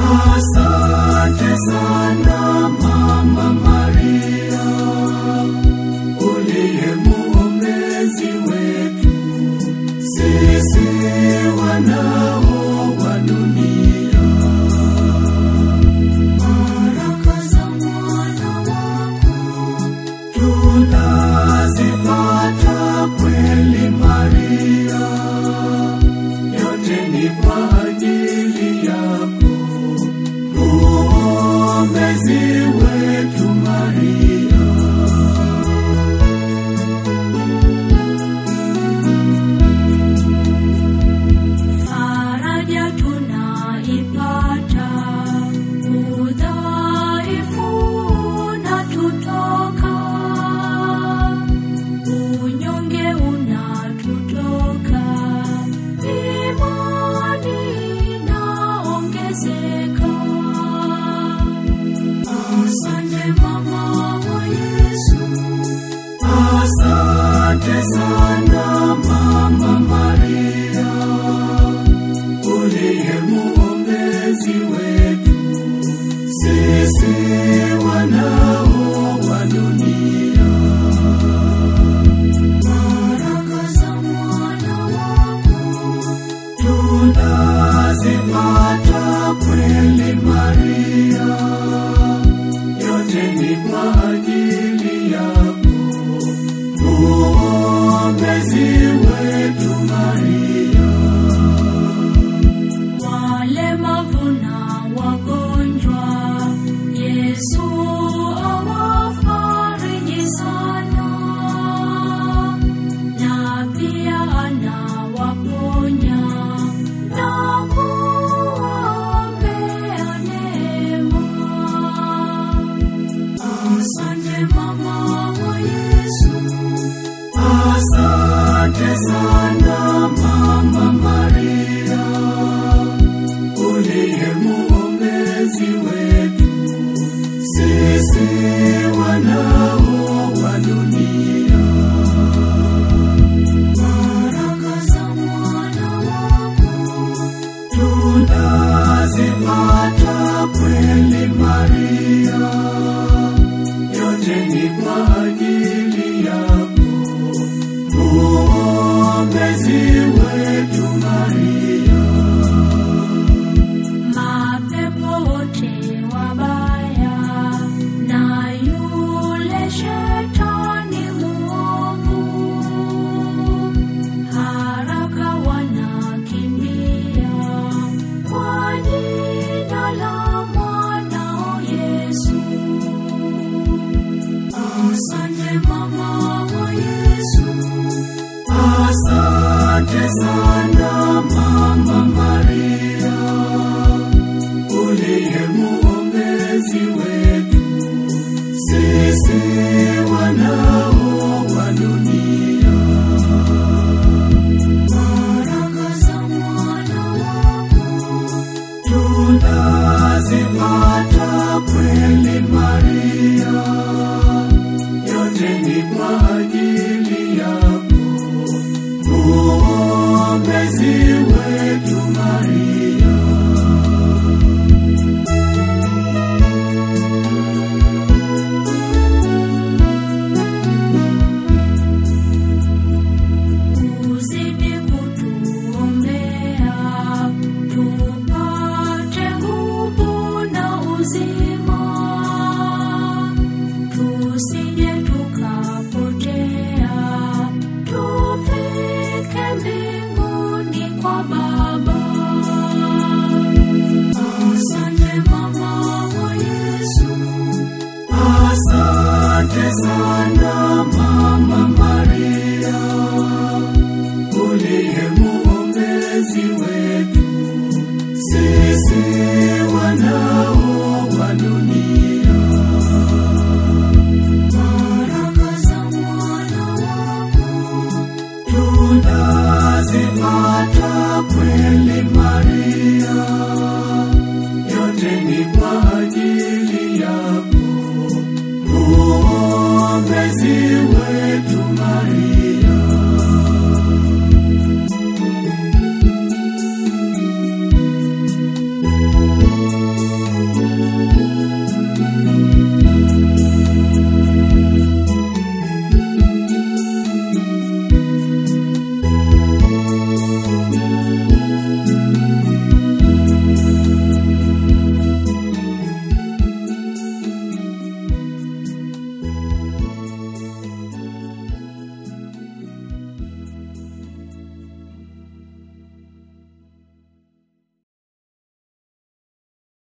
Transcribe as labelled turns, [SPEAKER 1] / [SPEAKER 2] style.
[SPEAKER 1] Asante sana Mama Maria, uliye muombezi wetu sisi wanao wa dunia. Baraka za mwana wako tunazipata kweli Maria, yote ni kwa ajili yako muombezi wetu Maria.
[SPEAKER 2] Faraja tunaipata, udhaifu unatutoka, unyonge unatutoka, imani inaongezeka.
[SPEAKER 1] Asante mama wa Yesu, asante sana mama Maria, uliye muombezi wetu sisi wanao wa dunia. Baraka za mwana wako tunazipata kweli Maria, yote ni kwa ajili yako muombezi wetu Maria.
[SPEAKER 2] Walemavu na wagonjwa, Yesu awafariji sana, na pia anawaponya na kuwaombea neema.
[SPEAKER 1] Asante mama wa Yesu, asante sana mama Maria, uliye muombezi wetu sisi wanao wa dunia. Baraka za mwana wako tunazipata kweli Maria, yote ni kwa ajili yako muombezi wetu Maria.
[SPEAKER 2] Mapepo wote wabaya na yule shetani muovu haraka wanakimbia kwa jina la mwanao Yesu.
[SPEAKER 1] Asante mama wa Yesu, asante sana mama Maria, uliye muombezi wetu sisi wanao wa dunia. Baraka za mwana wako tunazipata kweli Maria, yote ni kwa ajili yako muombezi wetu Maria.
[SPEAKER 2] Uzidi kutuombea tupate nguvu na uzima, tusije tukapotea, tufike mbinguni kwa Baba.
[SPEAKER 1] Asante mama wa Yesu, asante sana mama Maria.